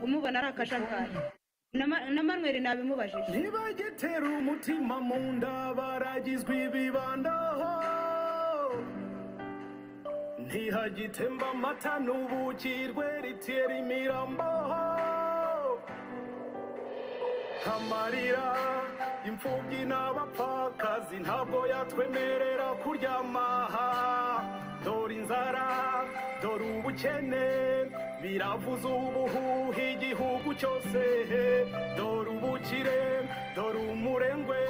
kumubona ari akajagari na manweri nabimubajije ntibagitera umutima mu nda baragizwe ibibandaho ntihagitemba amata n'ubuki rweritiyeri imirambaho amarira imfubyi n'abapfakazi ntabwo yatwemerera kuryama dore inzara dore ubukene biravuza ubuhuha igihugu cyose dore ubukire dore umurengwe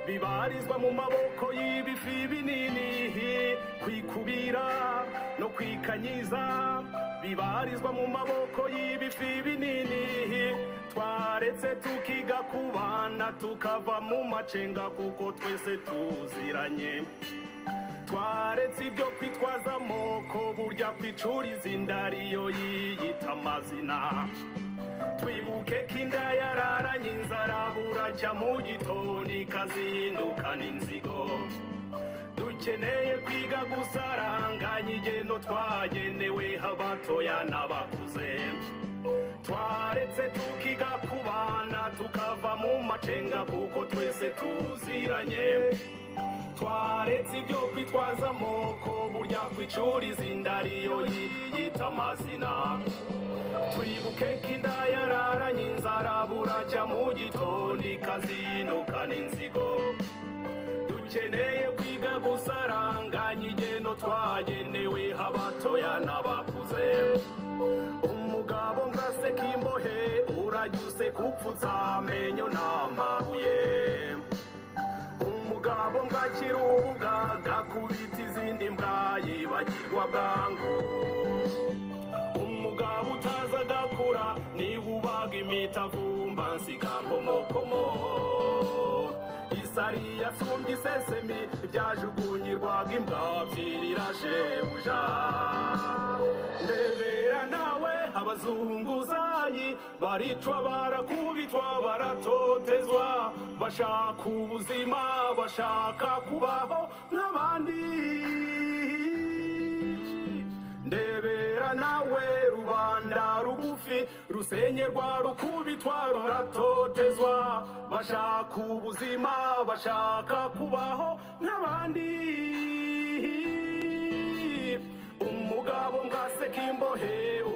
bibarizwa mu maboko y'ibifi binini kwikubira no kwikanyiza bibarizwa mu maboko y'ibifi binini twaretse tukiga kubana tukava mu macenga kuko twese tuziranye twaretse ibyo kwitwaza amoko burya kwicuriza inda ariyo yiyita amazina twibuke ko inda yararanye inzara buracya mu gitondo ikazindukana inzigo dukeneye kwiga gusaranganya igendo twagenewe abatoya n'abakuze twaretse tukiga kubana tukava mu macenga kuko twese tuziranye twaretse ibyo kwitwaza amoko burya kwicuriza inda ariyo yiyita amazina twibuke ko inda yararanye inzara buracya mu gitondo ikazinukana inzigo dukeneye kwiga gusaranganya igendo twagenewe abatoya n'abakuze umugabo ngaseka imbohe urajya useka upfutse amenyo n'amabuye umugabo ngakira ubugaga kubita izindi mbwa yibagirwa bwangu umugabo utaza agakura niba ubaga imitavumba nsiga nkomokomo isari yasumbye isesemi byajugunyirwaga imbwa byirirajebuja ndebera nawe abazunguzayi baricwa barakubitwa baratotezwa bashaka ubuzima bashaka kubaho nk'abandi ndebera nawe rubanda rugufi rusenyerwa rukubitwa ruratotezwa bashaka ubuzima bashaka kubaho nk'abandi umugabo ngaseka imbohe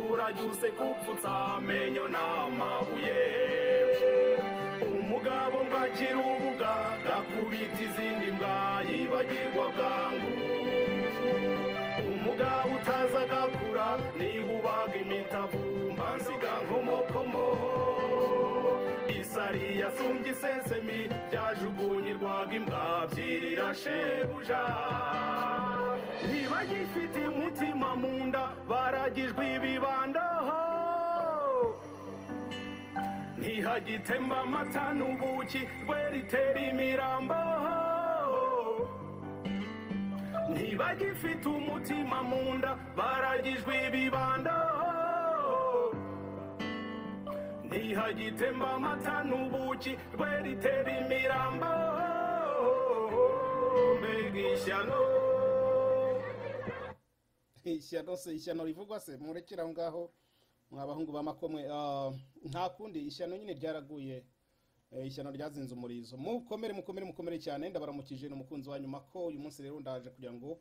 urajya useka upfutse amenyo n'amabuye umugabo mbakira ubuga gakubita izindi mbwa yibagirwa bwangu umugabo utaza agakura niba ubaga imitavumba nsiga nkomokomo isari yasumbye isesemi byajugunyirwaga imbwa byirira shebuja ntibagifite umutima mu nda baragijwe ibibandaho ntihagitemba amata n'ubuki rweritera imirambaho ntibagifite umutima mu nda baragijwe ibibandaho ntihagitemba amata n'ubuki rweritera imirambaho mbega ishyano ishyano se ishyano rivugwa se murekere aho ngaho mwa bahungu b'amakomwe Ah, nta kundi ishyano nyine ryaraguye Eh, ishyano ryazinze umurizo mukomere mukomere mukomere cyane ndabaramukije ni umukunzi wa nyuma ko uyu munsi rero ndaje kugira ngo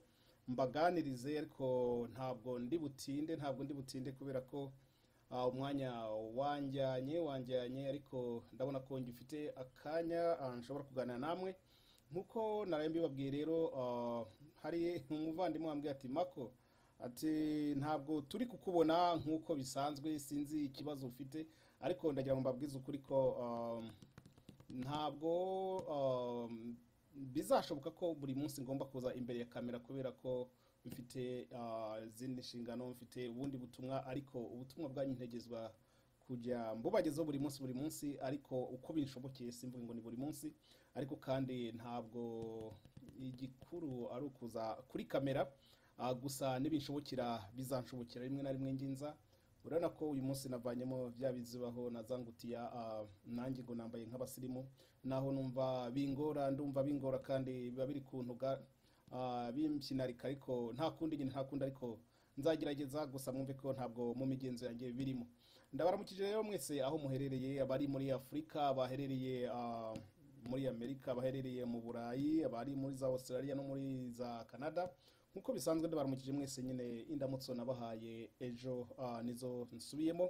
mbaganirize ariko ntabwo ndi butinde ntabwo ndi butinde kubera ko ah, umwanya wanjyanye wanjyanye ariko ndabona ko ngifite akanya ah, nshobora kuganira namwe nkuko naraye mbibabwiye rero ah, hari umuvandimwe wambwiye ati mako ati ntabwo turi kukubona nkuko bisanzwe sinzi ikibazo ufite ariko ndagira ngo mbabwize ukuri ko ah, ntabwo ah, bizashoboka ko buri munsi ngomba kuza imbere ya kamera kubera ko mfite ah, izindi nshingano mfite ubundi butumwa ariko ubutumwa bwanyu ntegezwa kujya mbubagezaho buri munsi buri munsi ariko uko binshobokeye simvuge ngo ni buri munsi ariko kandi ntabwo igikuru ari ukuza kuri kamera ah, gusa n'ibinshobokera bizanshobokera rimwe na rimwe nginza urabona ko uyu munsi navanyemo bya bizibaho na za ngutiya ah, nanjye ngo nambaye nk'abasirimu naho numva bingora ndumva bingora kandi biba biri kuntu bimbyinarika ariko nta kundi nyine nta kundi ariko nzagerageza gusa mwumve ko ntabwo mu migenzo yanjye birimo ndabaramukije rero mwese aho muherereye abari muri afurika abaherereye ah, muri amerika abaherereye mu burayi abari muri za australia no muri za canada nk'uko bisanzwe ndabaramukije mwese nyine indamutso nabahaye ejo ah, nizo nsubiyemo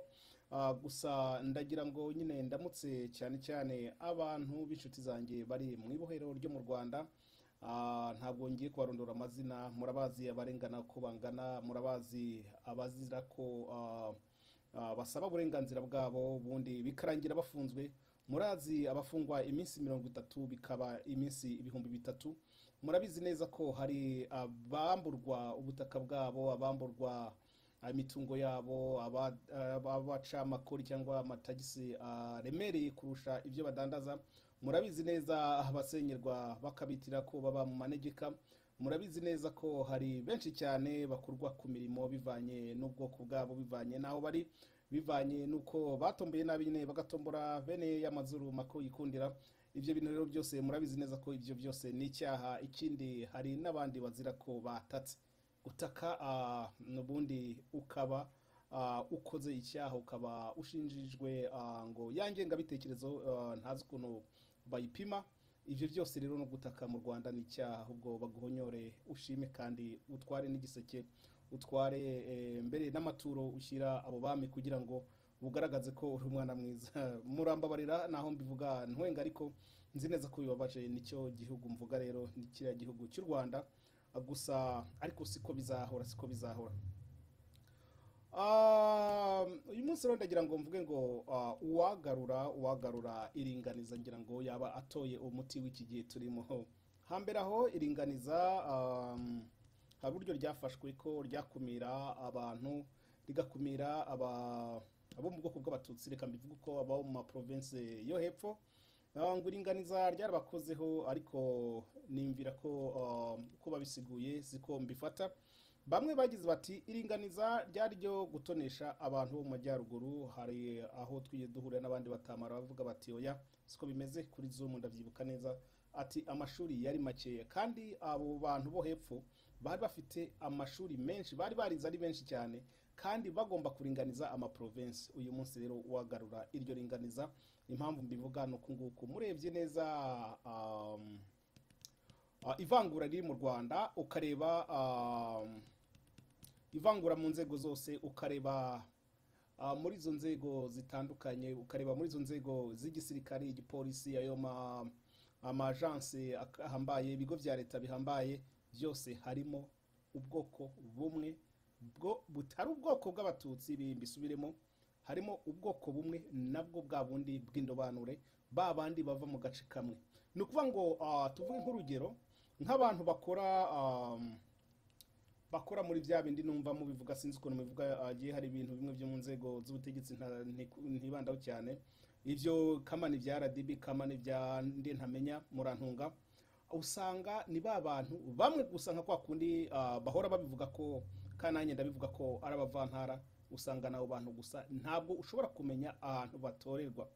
Ah, gusa ndagira ngo nyine ndamutse cyane cyane abantu b'inshuti zanjye bari mu ibohero ryo mu rwanda Ah, ntabwo ngiye kubarondora amazina murabazi abarengana uko bangana murabazi abazira ko ah, ah, basaba uburenganzira bwabo ubundi bikarangira bafunzwe murazi abafungwa iminsi mirongo itatu bikaba iminsi ibihumbi bitatu murabizi neza ko hari abamburwa ubutaka bwabo abamburwa imitungo yabo aba- aba- abacamakori cyangwa amatagisi aremereye kurusha ibyo badandaza murabizi neza abasenyerwa bakabitira ko baba mu manegeka murabizi neza ko hari benshi cyane bakurwa ku mirimo bivanye n'ubwoko bwabo bivanye n'aho bari bivanye n'uko batomboye nabi nyine bagatombora bene y'amazuru mako yikundira ibyo bintu rero byose murabizi neza ko ibyo byose ni icyaha ikindi hari n'abandi bazira ko batatse gutaka ah, n'ubundi ukaba ah, ukoze icyaha ukaba ushinjijwe ah, ngo ya ngengabitekerezo ah, ntazi ukuntu bayipima ibyo byose rero no gutaka mu rwanda ni icyaha ahubwo baguhonyore ushime kandi utware n'igiseke utware eh, mbere n'amaturo ushyira abo bami kugira ngo bugaragaze ko uri umwana mwiza murambabarira naho mbivuga ntwenga ariko nzi neza ko bibabaje nicyo gihugu mvuga rero ni kiriya gihugu cy'u rwanda gusa ariko siko bizahora siko bizahora Ah, uyu munsi rero ndagira ngo mvuge ngo ah, uwagarura uwagarura iringaniza ngira ngo yaba atoye umuti w'iki gihe turimo hambere aho iringaniza um, hari uburyo ryafashwe ko ryakumira abantu rigakumira aba- abo mu bwoko bw'abatutsi reka mbivuge uko abo mu maprovinsi yo hepfo Ah, ngo iringaniza ryarabakozeho ariko nimvira ko ah, uko babisiguye siko mbifata bamwe bagize bati iringaniza ryari ryo gutonesha abantu bo mu majyaruguru hari aho twiye duhurira n'abandi batamara bavuga bati oya siko bimeze kuri zoom ndabyibuka neza ati amashuri yari makeya kandi abo bantu bo hepfo bari bafite amashuri menshi bari barize ari benshi cyane kandi bagomba kuringaniza amaprovensi uyu munsi rero wagarura iryo ringaniza impamvu mbivuga ni uku nguku murebye neza um, Ah, ivangura riri mu rwanda ukareba um, ivangura mu nzego zose ukareba ah, muri izo nzego zitandukanye ukareba muri izo nzego z'igisirikare igipolisi ayo ma- amajanse ak- ahambaye ibigo bya leta bihambaye byose harimo ubwoko bumwe bwo butari ubwoko bw'abatutsi ibi mbisubiremo harimo ubwoko bumwe nabwo bwa bundi bw'indobanure ba bandi bava mu gace kamwe ni ukuvuga ngo ah, tuvuge nk'urugero nk'abantu bakora um, bakora muri bya bindi numva mubivuga sinzi ukuntu mubivuga agiye hari ibintu bimwe byo mu nzego z'ubutegetsi nta- nti- ntibandaho cyane ibyo kamani bya RDB kamani bya ndi ntamenya murantunga usanga ni ba bantu bamwe gusa nka kwa kundi ah, bahora babivuga ko kandi nanjye ndabivuga ko ari abavantara usanga nabo bantu gusa ntabwo ushobora kumenya ahantu batorerwa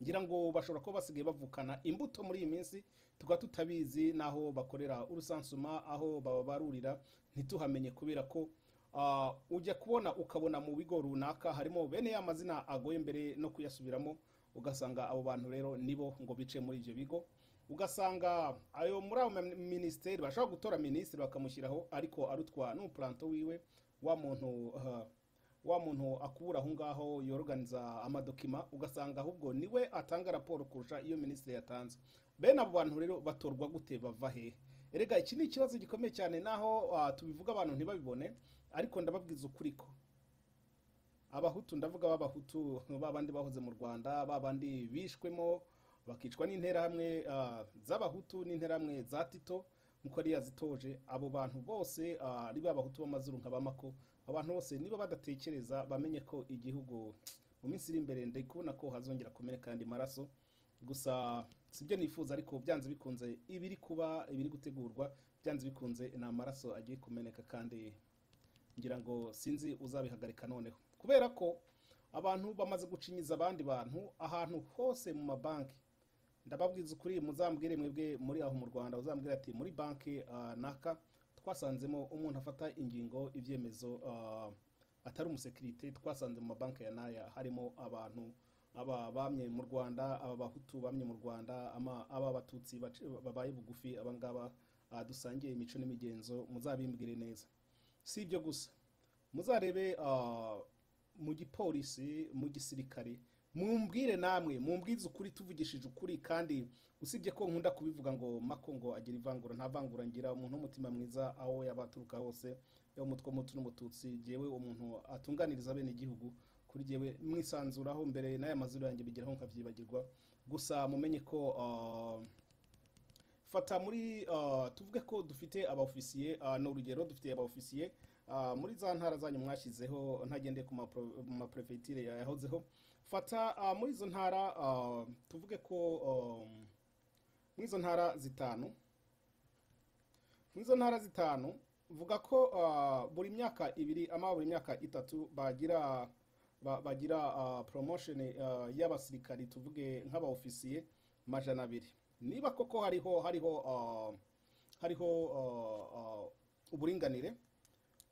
ngira ngo bashobora kuba basigaye bavukana imbuto muri iyi minsi tukaba tutabizi n'aho bakorera urusansuma aho bababarurira ntituhamenye kubera ko ah, ujya kubona ukabona mu bigo runaka harimo bene ya mazina agoye mbere no kuyasubiramo ugasanga abo bantu rero nibo ngo bice muri ibyo bigo ugasanga ayo muri ayo ma- minisiteri bashobora gutora minisitiri bakamushyiraho ariko arutwa n'umupuranto wiwe wa muntu ah, wa muntu akubura aho ngaho yoroganiza amadokima ugasanga ahubwo niwe atanga raporo kurusha iyo minisitiri yatanze bene abo bantu rero batorwa gute bava he erega iki ni ikibazo gikomeye cyane naho ah, tubivuga abantu ntibabibone ariko ndababwiza ukuri ko abahutu ndavuga b'abahutu babandi bahoze mu rwanda babandi bishwemo bakicwa n'interahamwe ah, z'abahutu n'interahamwe za tito nkuko yari yazitoje abo bantu bose ah, ari b'abahutu b'amazuru nka bamako abantu bose niba badatekereza bamenye ko igihugu mu minsi iri imbere ndi kubona ko hazongera kumeneka andi maraso gusa sibyo nifuza ariko byanze bikunze ibiri kuba ibiri gutegurwa byanze bikunze ni amaraso agiye kumeneka kandi ngira ngo sinzi uzabihagarika noneho kubera ko abantu bamaze gucinyiza abandi bantu ahantu hose mu mabanki ndababwiza ukuri muzambwire mwebwe muri aho mu rwanda uzambwira ati muri banki ah, naka twasanzemo umuntu afata ingingo ibyemezo ah, atari umusekirite twasanze mu mabanki ya naya harimo abantu aba bamye mu rwanda aba bahutu bamye mu rwanda ama- aba abatutsi bac- babaye bugufi abangaba ah, dusangiye imico n'imigenzo muzabimbwire neza si ibyo gusa muzarebe ah, mu gipolisi mu gisirikare mumbwire namwe mumbwize ukuri tuvugishije ukuri kandi usibye ko nkunda kubivuga ngo mako ngo agira ivangura nta vangura ngira umuntu w'umutima mwiza aho yaba aturuka hose yaba umutwe muto n'umututsi jyewe umuntu atunganiriza bene igihugu kuri jyewe mwisanzuraho mbere n'aya mazuru yanjye bigeraho nkabyibagirwa gusa mumenye ko ah, fata muri ah, tuvuge ko dufite abaofisiye ah, ni urugero dufite abaofisiye ah, muri za ntara zanyu mwashyizeho ntagendeye ku mapro- mu maprefegiture yahozeho fata ah, muri izo ntara ah, tuvuge ko ah, muri izo ntara zitanu muri izo ntara zitanu vuga ko ah, buri myaka ibiri ama buri myaka itatu bagira ba- bagira ah, promotion ah, y'abasirikari tuvuge nk'abaofisiye majana abiri niba koko hariho hariho ah, hariho ah, ah, uburinganire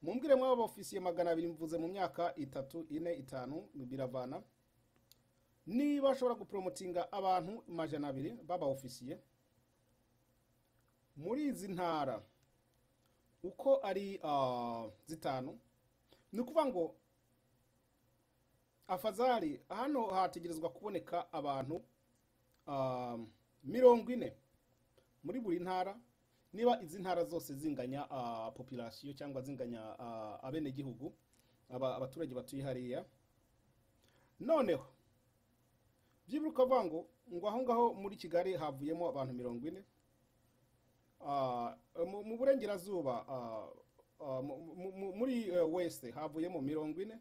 mumbwire mwaba ofisiye magana abiri mvuze mu myaka itatu ine itanu biravana niba ashobora gupromotinga abantu majana abiri baba ofisiye muri izi ntara uko ari ah, zitanu ni ukuvuga ngo afazari hano hategerezwa kuboneka abantu ah, mirongo ine muri buri ntara niba izi ntara zose zinganya ah, population cyangwa zinganya ah, abenegihugu aba- abaturage batuye hariya noneho byibura ukavuga ngo ngo aho ngaho muri kigali havuyemo abantu mirongo ine Ah, mu- mu burengerazuba ah, ah, mu- mu- mu- muri eh, west havuyemo mirongo ine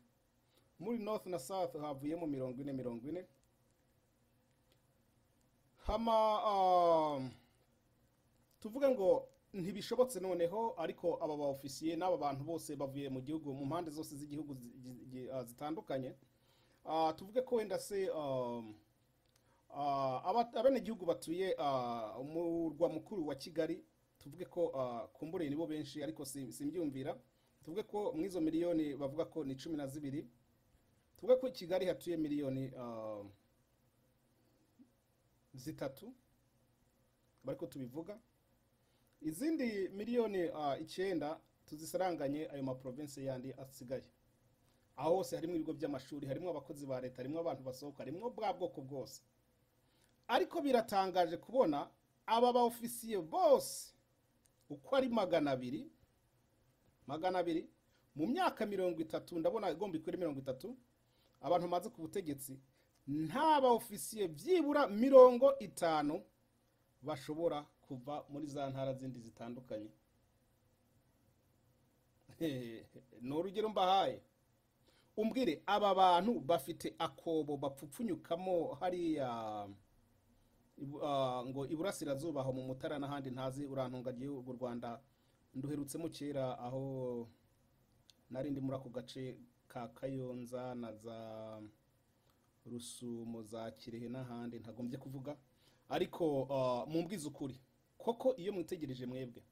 muri north na south havuyemo mirongo ine mirongo ine hama ah, tuvuge ngo ntibishobotse noneho ariko aba ba ofisiye n'aba bantu bose bavuye mu gihugu mu mpande zose z'igihugu zi- zi- zi- ah, zitandukanye Ah, tuvuge ko wenda se um, ah, aba- abenegihugu batuye ah, umurwa mukuru wa kigali tuvuge ko ah, kumburiye nibo benshi ariko si- simbyumvira tuvuge ko muri izo miliyoni bavuga ko ni cumi na zibiri tuvuge ko i kigali hatuye miliyoni ah, zitatu bariko tubivuga izindi miliyoni ah, icyenda tuzisaranganye ayo maprovinsi yandi asigaye aho hose harimo ibigo by'amashuri harimo abakozi ba leta harimo abantu basohoka harimo bwa bwoko bwose ariko biratangaje kubona aba baofisiye bose uko ari magana abiri magana abiri mu myaka mirongo itatu ndabona igomba ikore mirongo itatu abantu bamaze ku butegetsi nta baofisiye byibura mirongo itanu bashobora kuva muri za ntara zindi zitandukanye ni urugero mbahaye umbwire aba bantu bafite akobo bapfupfunyukamo hariya ibu- ah, ngo iburasirazuba aho mu mutara n'ahandi ntazi urantunga gihugu rwanda nduherutsemo kera aho nari ndi muri ako gace ka kayonza na za rusumo za kirehe n'ahandi ntagombye kuvuga ariko ah, mumbwize ukuri koko iyo mwitegereje mwebwe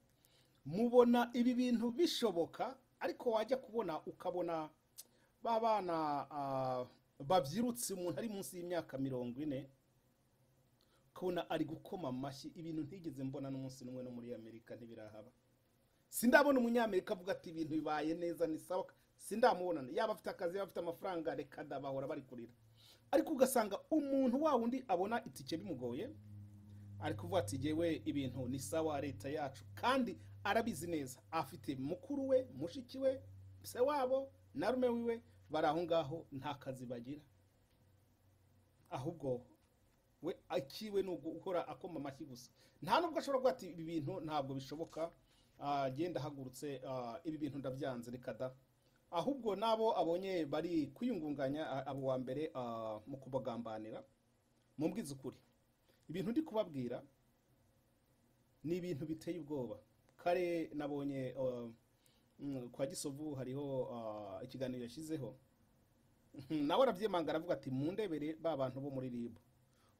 mubona ibi bintu bishoboka ariko wajya kubona ukabona ba bana ah, babyirutse umuntu ari munsi y'imyaka mirongo ine ukabona ari gukoma amashyi ibintu ntigeze mbona n'umunsi n'umwe no muri amerika ntibirahaba sindabona umunyamerika avuga ati ibintu bibaye neza ni sawa sindamubona yaba afite akazi yaba afite amafaranga reka da bahora bari kurira ariko ugasanga umuntu wa wundi abona itike bimugoye ari kuvuga ati jyewe ibintu ni sawa leta yacu kandi arabizi neza afite mukuru we mushiki we se wabo na rume wiwe bari aho ngaho nta kazi bagira ahubwo we akiwe ni ugukora akoma amashyi gusa nta nubwo ashobora kuvuga ati ibi bintu ntabwo bishoboka ah, genda ahagurutse ah, ibi bintu ndabyanze reka da ahubwo n'abo abonye bari kwiyungunganya ah, abo wa mbere ah, mu kubagambanira mumbwize ukuri ibintu ndi kubabwira ni ibintu biteye ubwoba kare nabonye uh, mm, kwa gisovu hariho uh, ikiganiro yashyizeho nawe arabyemanga aravuga ati mu ndebere ba bantu bo muri ribu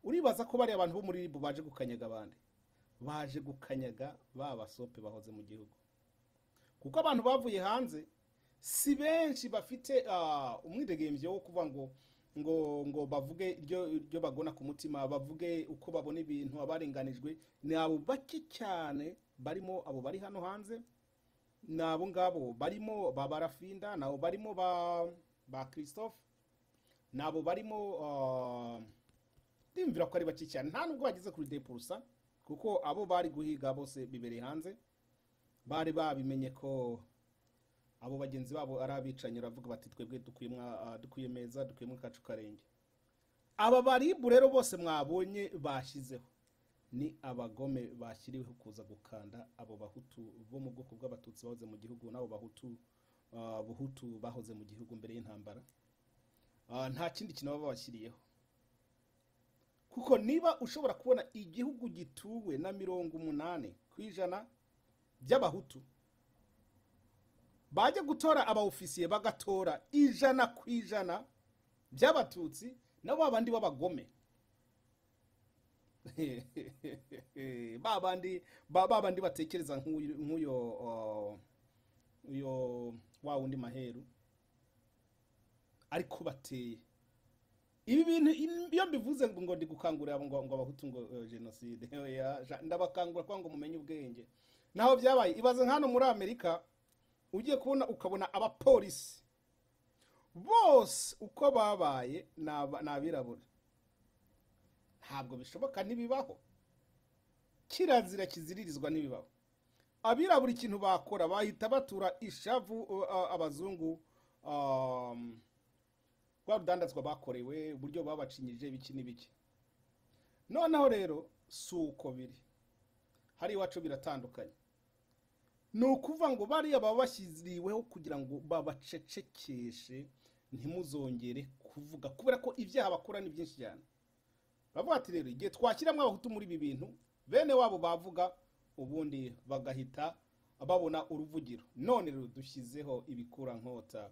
uribaza ko bariya abantu bo muri ribu baje gukanyaga abandi baje gukanyaga ba basope bahoze mu gihugu kuko abantu bavuye hanze si benshi bafite ah, umwidegemvyo wo kuvuga ngo ngo ngo bavuge iryo iryo bagona ku mutima bavuge uko babona ibintu abarenganijwe ni abo bake cyane barimo abo bari hano hanze ni abo ngabo barimo ba barafinda ni abo barimo ba ba christophe ni abo barimo ah, ndiyumvira ko ari bake cyane nta nubwo bageze kuri depurusa kuko abo bari guhiga bose bibereye hanze bari babimenye ko abo bagenzi babo ari abicanyi baravuga bati twebwe dukwiye mwa- ah, dukwiye meza dukwiye mu kacu karenge aba baribu rero bose mwabonye bashyizeho ni abagome bashyiriweho kuza gukanda abo bahutu bo mu bwoko bw'abatutsi bahoze mu gihugu n'abo bahutu ah, buhutu bahoze mu gihugu mbere y'intambara Ah, nta kindi kintu baba babashyiriyeho kuko niba ushobora kubona igihugu gituwe na mirongo umunani ku ijana by'abahutu bajya gutora abaofisiye bagatora ijana ku ijana by'abatutsi nabo babandi b'abagome babandi ba- babandi batekereza nk'uyu- nk'uyo uh, uyo wa wundi maheru ariko bateye ibi bintu in- iyo mbivuze ngo ngo ndi gukangurira abo ngo ngo abahutu ngo eh, jenoside oya, ja- ndabakangura kugira ngo mumenye ubwenge naho byabaye ibaze nk'ano muri amerika ugiye kubona ukabona abapolisi bose uko babaye ni aba- ni abirabura ntabwo bishoboka ntibibaho kirazira kiziririzwa ntibibaho abirabura ikintu bakora bahita batura ishavu uh, uh, abazungu um, rwa rudandazwa bakorewe uburyo babacinyije biki n'ibiki noneho rero si uko biri hari iwacu biratandukanye ni ukuvuga ngo bariya baba bashyiriweho kugira ngo babacecekeshe ntimuzongere kuvuga kubera ko ibyaha bakora ni byinshi cyane bavuga ati rero igihe twashyiramo abahutu muri ibi bintu bene wabo bavuga ubundi bagahita babona uruvugiro none rero dushyizeho ibikurankota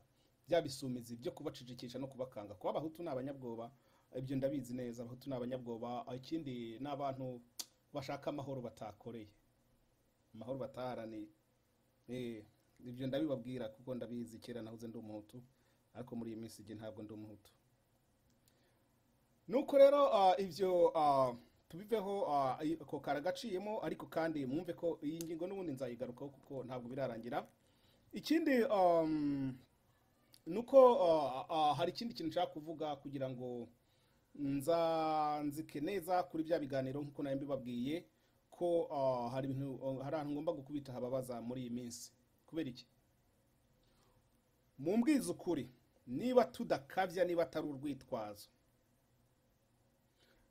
bya bisumizi byo kubacecekesha no kubakanga kuba abahutu ni abanyabwoba ibyo ndabizi neza abahutu ni abanyabwoba ikindi ni abantu bashaka amahoro batakoreye amahoro bataharaniye Eh, ibyo ndabibabwira kuko ndabizi kera nahoze ndi umuhutu ariko muri iyi minsi igihe ntabwo ndi umuhutu nuko rero ah, ibyo ah, tubiveho ah, i- ako karagaciyemo ariko kandi mwumve ko iyi ngingo n'ubundi nzayigarukaho kuko ntabwo birarangira ikindi um, nuko uh, uh, hari ikindi kintu nshaka kuvuga kugira ngo nza nzike neza kuri bya biganiro nk'uko nayo mbibabwiye ko uh, hari ibintu uh, hari ahantu ngomba gukubita hababaza muri iyi minsi kubera iki mumbwize ukuri niba tudakabya niba atari urwitwazo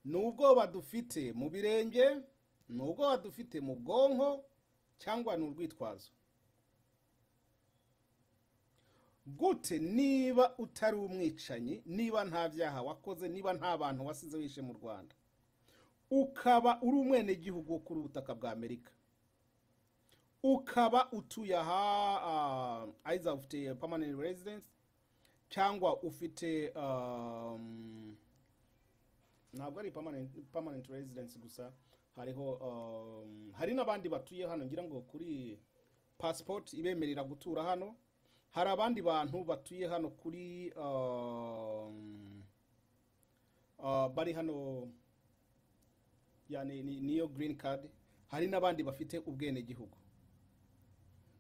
ni ubwoba dufite mu birenge ni ubwoba dufite mu bwonko cyangwa ni urwitwazo gute niba utari umwicanyi niba nta byaha wakoze niba nta bantu wasize wishe mu rwanda ukaba uri umwenegihugu wo kuri ubutaka bwa amerika ukaba utuye aha ah, either ufite permanent residence cyangwa ufite um, ntabwo ari permanent, permanent residence gusa hariho um, hari n'abandi batuye hano ngira ngo kuri passport ibemerera gutura hano hari abandi bantu batuye hano kuri um, uh, bari hano yani ni- niyo green card hari n'abandi bafite ubwenegihugu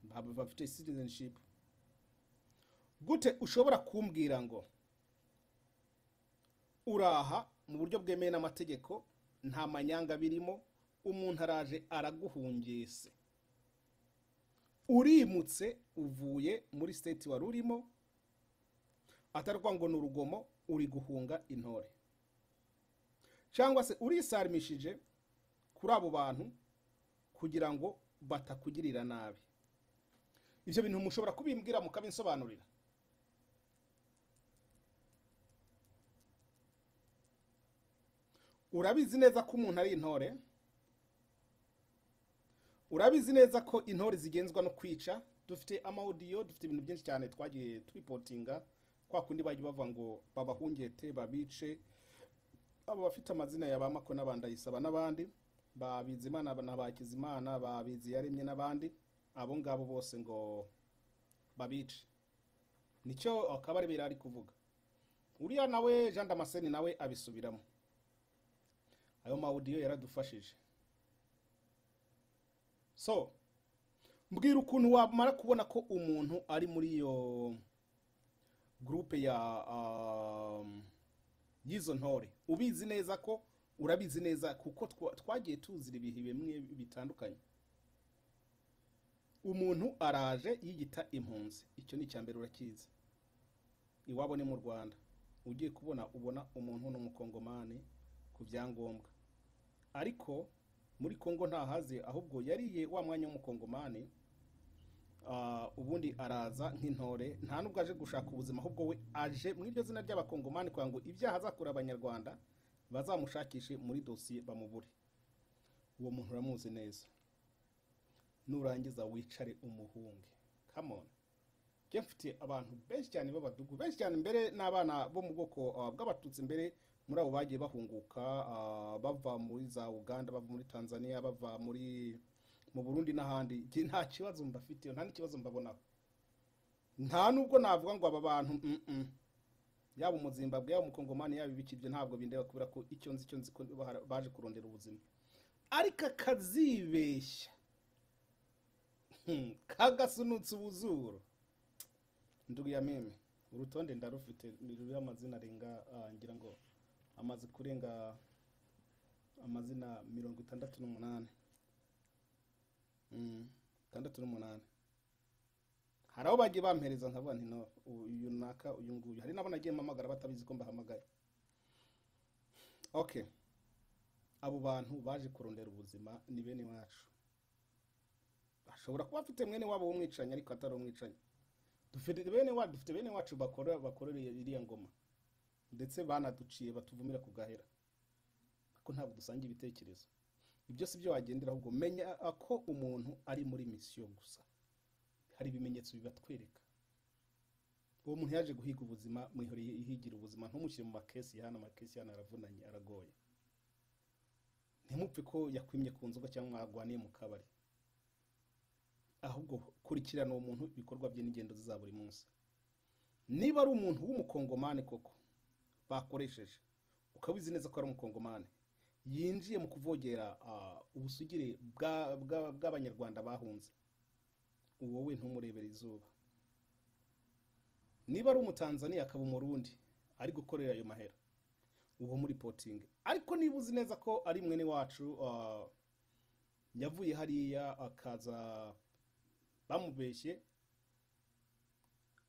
Ba- bafite citizenship gute ushobora kumbwira ngo uraha mu buryo bwemewe n'amategeko nta manyanga birimo umuntu araje araguhungese urimutse uvuye muri state wari urimo atarwa ngo ni urugomo uri guhunga intore cyangwa se urisarmishije kuri abo bantu kugira ngo batakugirira nabi ibyo bintu mushobora kubimbwira mukabinsobanurira urabizi neza ko umuntu ari intore urabizi neza ko intore zigenzwa no kwica dufite amaudiyo dufite ibintu byinshi cyane twagiye turipotinga kwa kundi bajya bavuga ngo babahungete babice abo bafite amazina ya ba mako n'abandayisaba n'abandi ba bizimana na ba kizimana ba biziyaremye n'abandi abo ngabo bose ngo babice nicyo akabarebe ari kuvuga uriya nawe jean damascene nawe abisubiramo ayo mawudiyo yaradufashije so mbwira ukuntu wamara kubona ko umuntu ari muri iyo gurupe ya um, y'izo ntore ubizi neza ko urabizi neza kuko twa- twagiye tuzira ibihe bimwe bitandukanye umuntu araje yiyita impunzi icyo ni icya mbere urakizi iwabo ni mu rwanda ugiye kubona ubona umuntu ni umukongomani ku byangombwa ariko muri kongo ntahaze ahubwo yariye wa mwanya w'umukongomani Ah, ubundi araza nk'intore nta nubwo aje gushaka ubuzima ahubwo we aje mu iryo zina ry'abakongomani kugira ngo ibyaha azakora abanyarwanda bazamushakishe muri dosiye bamubure uwo muntu uramuzi neza nurangiza wicare umuhunge come on njye mfitiye abantu benshi cyane b'abadugu benshi cyane mbere n'abana bo mu bwoko ah, bw'abatutsi mbere muri abo bagiye bahunguka ah, bava muri za uganda bava muri tanzania bava muri mu burundi n'ahandi njye nta kibazo mbafitiye nta n'ikibazo mbabonaho nta nubwo navuga ngo aba bantu mm, mm. yaba umuzimbabwe yaba umukongomani yaba ibiki ibyo ntabwo bindeba kubera ko icyo nzi icyo nzi ko bahara- baje kurondera ubuzima ariko akazibeshya Hmm, kagasunutse ubuzuru ndugu ya meme urutonde ndarufite ni ruriho amazina arenga ah, ngira ngo amaze kurenga amazina mirongo itandatu n'umunani Mm, itandatu n'umunani hari abo bagiye bampereza nkavuga nti no u- uyu naka uyu nguyu hari n'abo nagiye mpamagara batabizi ko mbahamagaye okay abo bantu baje kurondera ubuzima ni bene wacu ashobora kuba afite mwene wabo w'umwicanyi ariko atari umwicanyi dufite bene wacu dufite bene wacu bakora bakorereye iriya ngoma ndetse banaduciye batuvumira ku gahera ariko ntabwo dusangiye ibitekerezo ibyo si byo wagendera ahubwo menya ko umuntu ari muri misiyo gusa hari ibimenyetso bibatwereka uwo muntu yaje guhiga ubuzima mwihoreye ihigira ubuzima ntumushyire mu makesi ya hano amakesi ya hano aravunanye aragoye ntimupfe ko yakwimye ku nzoga cyangwa mwagwaniye mu kabari ahubwo kurikirana uwo muntu ibikorwa bye n'ingendo ze za buri munsi niba ari umuntu w'umukongomani koko bakoresheje ukaba uzi neza ko ari umukongomani yinjiye mu kuvogera ah, ubusugire bwa- bwa- bw'abanyarwanda bahunze uwo we ntumurebera izuba niba ari umutanzaniya akaba umurundi ari gukorera ayo mahera uwo muri potingi ariko niba uzi neza ko ari mwene wacu ah, yavuye hariya akaza bamubeshye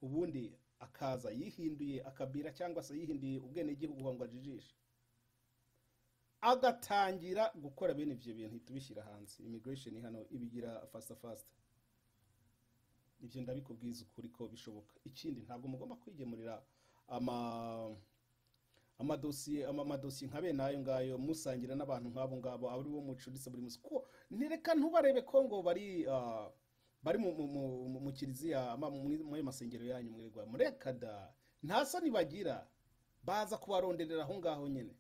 ubundi akaza yihinduye akabira cyangwa se yihinduye ubwenegihugu ngo ajijishe agatangira gukora bene ibyo bintu ihita ubishyira hanze immigration hano ibigira fasta fasta ibyo ndabikubwiza ukuri ko bishoboka ikindi ntabwo mugomba kwigemurira ama amadosiye ama amadosiye nka bene ayo ngayo musangira n'abantu nk'abo ngabo ari bo mucuritse buri munsi ko ntireka ntubarebe ko ngo bari ah, bari mu mu mu mu- mu kiliziya ama muri- muri ayo masengero yanyu mwirirwa mureka da nta soni bagira baza kubaronderera aho ngaho nyine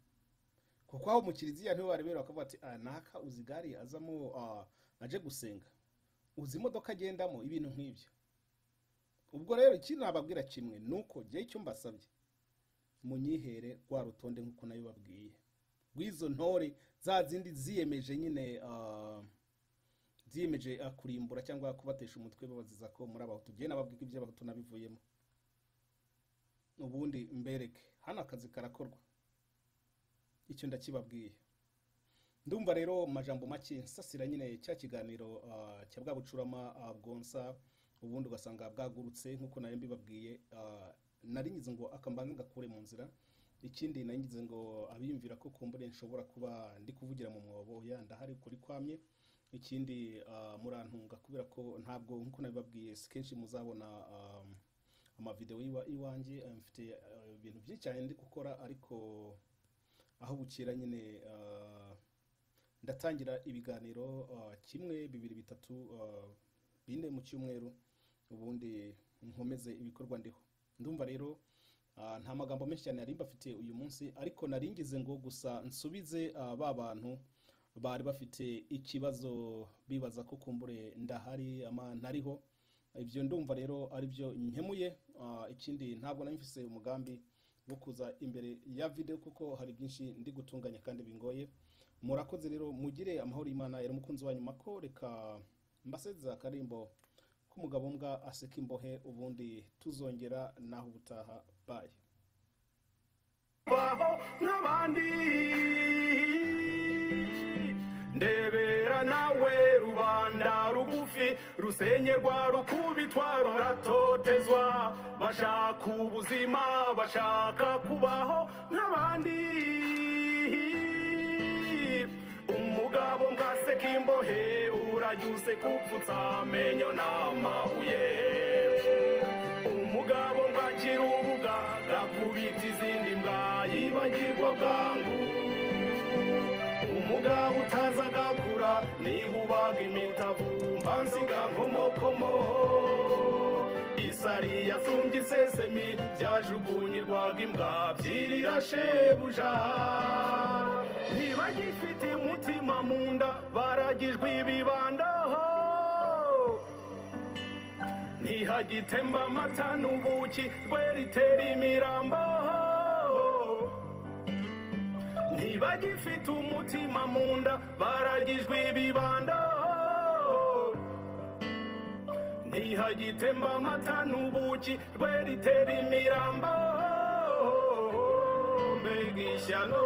kuko aho mu kiliziya niho barebera bakavuga ati ah naka uzi gari azamo ah, aje gusenga uzi imodoka agendamo ibintu nk'ibyo ubwo rero ikintu nababwira kimwe ni uko jyewe icyo mbasabye munyihere rwa rutonde nk'uko nayo babwiye rw'izo ntore za zindi ziyemeje nyine ah, ziyemeje ah, kurimbura cyangwa kubatesha umutwe babaziza ko muri abahutu jyewe nababwira iby'abahutu nabivuyemo ubundi mbereke hano akazi karakorwa icyo ndakibabwiye ndumva rero mu majambo make nsasira nyine cya kiganiro ah, cya bwa bucurama ah, bwonsa ubundi ugasanga bwagurutse nk'uko nari mbibabwiye ah, nari ngize ngo akambanza ngakure mu nzira ikindi nari ngize ngo abiyumvira ko kumbure nshobora kuba ndi kuvugira mu mwobo ya ndahari kuri kwamye ikindi ah, murantunga kubera ko ntabwo nk'uko nabibabwiye si kenshi muzabona ah, amavidewo iwa- iwanjye ah, mfite ah, ibintu byinshi cyane ndi gukora ariko aho bukera nyine ah, ndatangira ibiganiro ah, kimwe bibiri bitatu ah, bine mu cyumweru ubundi nkomeze ibikorwa ndiho ndumva rero ah, nta magambo menshi cyane nari mbafitiye uyu munsi ariko nari ngize ngo gusa nsubize ah, ba bantu bari bafite ikibazo bibaza ko kumbure ndahari ama ntariho ibyo ndumva rero ari byo nkemuye Ah, ikindi ntabwo nari mfise umugambi wo kuza imbere ya video kuko hari byinshi ndi gutunganya kandi bingoye murakoze rero mugire amahoro y'imana yari umukunzi wanyu mako reka mbasezera akarimbo k'umugabo mbwa aseka imbohe ubundi tuzongera naho ubutaha baye baho n'abandi ndebera nawe rubanda rugufi rusenyerwa rukubitwa ruratotezwa bashaka ubuzima bashaka kubaho nk'abandi umugabo mbwaseka imbohe urajyuse kupfutsa amenyo n'amabuye umugabo mbakira urubuga gakubita izindi mbwa yibagirwa bwangu umugabo utaza agakura niba ubaga imitavumba nsiga nkomokomo isari yasumbye isesemi byajugunyirwaga imbwa byirira shebuja ntibagifite umutima mu nda baragijwe ibibandaho ntihagitemba amata n'ubuki rweritera imirambo ntibagifite umutima mu nda baragijwe ibibanda ntihagitemba amata n'ubuki rweritera imirambo mbega ishyano